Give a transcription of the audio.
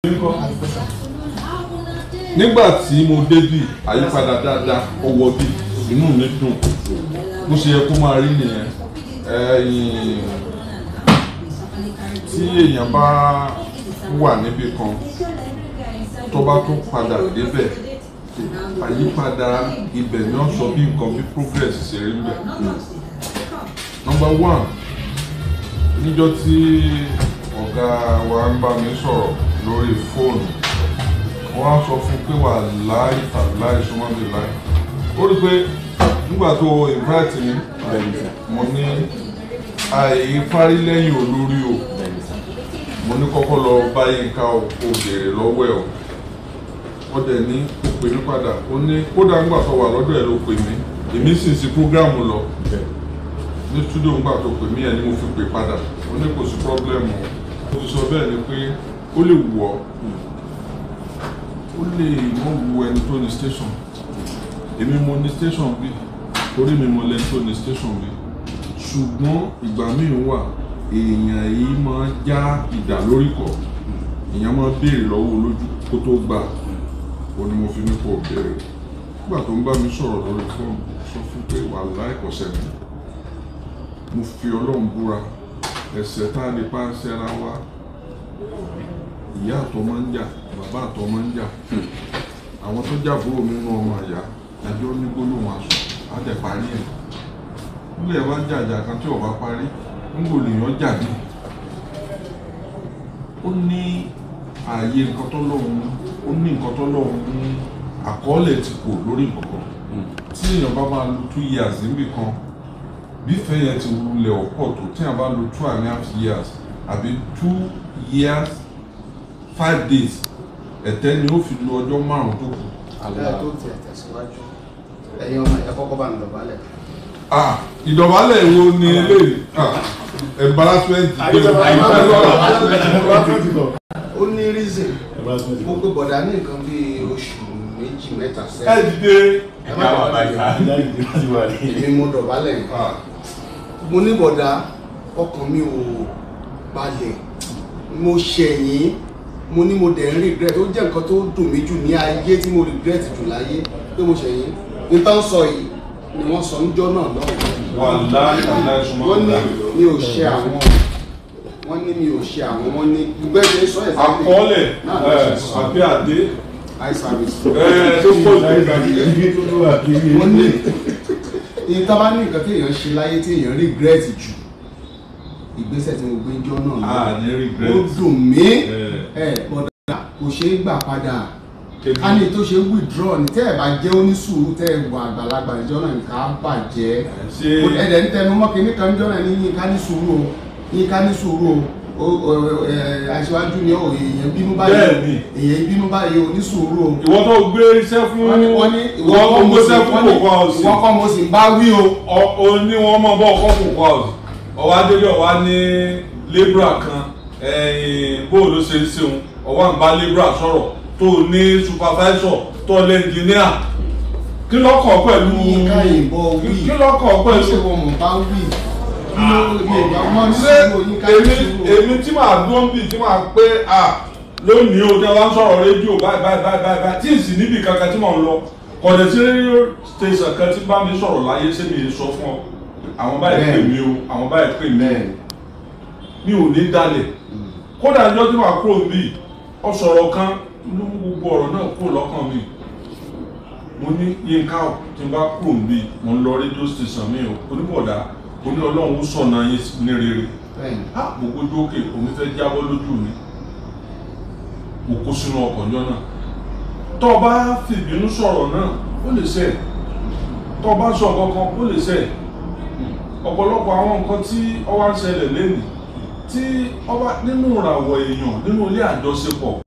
nígbà tí mo débì àyípadà dáadáa ọwọ́ bí inú mi dùn bó ṣe yẹ kó máa rí nìyẹn ẹ̀yìn tí èèyàn bá wà níbi kan tó bá tún padà débẹ̀ àyípadà ibẹ̀ ni wọ́n sọ bí nǹkan bí progress ṣe rí bẹ̀. number one níjọ́ tí ọ̀gá wa ń bá mi sọ̀rọ̀ lórí fóònù wọ́n á sọ fún pé wà láì tàláì súnmọ́ mi láì ó rí pé nígbà tó invite mi mo ní àìparí lẹ́yìn olórí o mo ní kọ́kọ́ lọ bá Yínká o kò béèrè lọ́wọ́ ẹ̀ o ó dẹ̀ ní kò pè mí padà ó ní kódà ńgbà tó wà lọ́dọ̀ ẹ̀ ló pè mí èmi sì sí prógráàmù lọ ní túdò ńgbà tó pè mí ẹ̀ ni mo fi pè padà ó ní kò sí pọ́blẹ́mù o mo ti sọ bẹ́ẹ̀ ni pé ó lè wù ọ́ ó lè mọ wu ẹni tó ní station èmi mo ní station bí torí mi mo lẹni tó ní station bí ṣùgbọ́n ìgbà míì wà èèyàn yìí máa já ìdá lórí kọ èèyàn máa béèrè lọ́wọ́ olójú kó tó gbà ó ní mo fi ní kó béèrè nígbà tó ń bá mi sọ̀rọ̀ lórí fóònù sọ fún pé wà láìkọ̀sẹ̀ mi mo fi ọlọ́run búra ẹ̀ṣẹ̀ tá a lè pa ṣẹra wa ìyá àtọ̀ máa ń jà bàbá àtọ̀ máa ń jà àwọn tó jàbúrò mi nínú ọmọ àyà ẹjọ́ ní gbólóhùn aṣọ àtẹ parí ẹ̀ nílẹ̀ wá jàjà kan tí ọba parí nígbò lèèyàn jàdí ó ní ààyè nǹkan tó lọ́hùn ó ní nǹkan tó lọ́hùn ní àkọọ́lẹ̀ ti kò lórí nǹkan tí èèyàn bá máa lo two years níbì kan bí ìfẹ́ yẹn ti wulẹ̀ ọ̀pọ̀ tó tí èèyàn bá lo two and a half years àbí two years five days ẹ̀tẹ́ ni ó fi lo ọjọ́ márùn-ún tó kù. ẹ tó tiẹ̀ tẹ̀síwájú ẹ̀yin ọmọ ẹ kọ́kọ́ bá mi dọ̀bálẹ̀. ah ìdọ̀bálẹ̀ wo ni eléyìí ah embarrassment dé o ó ní reason mo pe bọ̀dá ní nǹkan bíi oṣù méjì mẹ́ta ẹ sẹ́yìn dìde ẹ má dọ̀bálẹ̀ èmi mo dọ̀bálẹ̀ ah mo ní bọ̀dá ọkàn mi ò balẹ̀ mo ṣẹ̀yìn mo ní mo dẹ̀ ń regret ó jẹ́ nǹkan tó dùn mí jù ní ayé tí mo regret jù láyé pé mo ṣẹ̀yìn ní tán sọ yìí ni wọ́n sọ níjọ́ náà lọ́wọ́ wà láì láì súnmọ́ wọ́n ní ọ̀la. mi ò ṣe àwọn wọ́n ní mi ò ṣe àwọn wọ́n ní ìgbẹ́ ṣe sọ ẹ̀ àkọọ́lẹ̀ náà ẹ ló ṣe sọ àbí àdé eye service ẹ tó pọ̀ jù wọ́n ní ìta bá ní nǹkan tí èèyàn ṣe láyé tí èèyàn regret jù ìgbésẹ̀ tí mo gbé jọ́ náà lọ ah ní ó regret dùn mí ẹ ẹ bọ̀dà kò ṣeé gbà padà kébí ká ní tó ṣe withdraw ní tẹ́ ẹ̀ bá jẹ́ onísùúrù tẹ́ ẹ̀ wà àgbàlagbà ìjọ náà nǹkan á bàjẹ́ ṣe ẹ̀dẹ̀ ń tẹnu mọ́ kínní kan jọ́nà ní yín ká ní sùúrù o yín ká ní sùúrù o o o ẹ aṣíwájú ni o èèyàn bínú báyìí Bẹ́ẹ̀ni. o èèyàn bínú báyìí o ní sùúrù o ìwọ tó gbé iṣẹ́ fún wọ́n ní wọ́n ní ìwọ tó gbé iṣẹ́ fún kòkó àwòsí ìwọ kọ́ mo sì ń bá wí o o ní wọn mọ bọ ọkọ kòkó àwòsí ọwọ́ adélé ọwọ́ ní lébra kan bóòlù ló ṣe ń ṣeun ọwọ́ à ń bá lébra sọ̀rọ̀ tó ní supervisor tó lé engineer kí lọ́kọ̀ pẹ̀lú yín ká ìbọn wí kí lọ́kọ̀ ó ṣe pẹ̀lú wọn mọ̀ bá wí ló lè bá wọn ní ṣé sùúrù yín ká ní èmi sùúrù o. èmi tí màá dúró ń bì tí màá pé à lónìí o tí wọ́n sọ̀rọ̀ rédíò báyìí báyìí báyìí báyìí báyìí tí ì sì níbi kankan tí mò ń lọ kọ̀dẹ̀ sí rédíò station kan tí bá mi sọ̀rọ̀ láyé ṣé mi sọ fún ọ àwọn báyìí pè mí o àwọn báyìí pè mí bẹ́ẹ̀ mi ò ní dalẹ̀ kódà ìjọ tí màá kúrò níbí ọ sọ̀rọ̀ kan ló mú gbogbo ọ̀rọ̀ náà kúrò lọ́kàn mi mo ní Yínká ò tí n bá kúrò níbí mo ń lọ rédíò station mi o oníbọ̀dá oní ọlọ́run ó sọ̀nà yín ní rere bẹ́ẹ̀ ah mo gbójú òkè omi fẹ́ jábọ́ lójú mi mo kó sínú ọkọ̀ ọjọ́ náà tó o bá fìbínú sọ̀rọ̀ náà ó lè ṣe tó o bá sọ kankan ó lè ṣe ọ̀pọ̀lọpọ̀ àwọn nǹkan tí ó wá ń ṣẹlẹ̀ lẹ́nu tí ọba nínú ìràwọ̀ èèyàn nínú ilé àjọṣepọ̀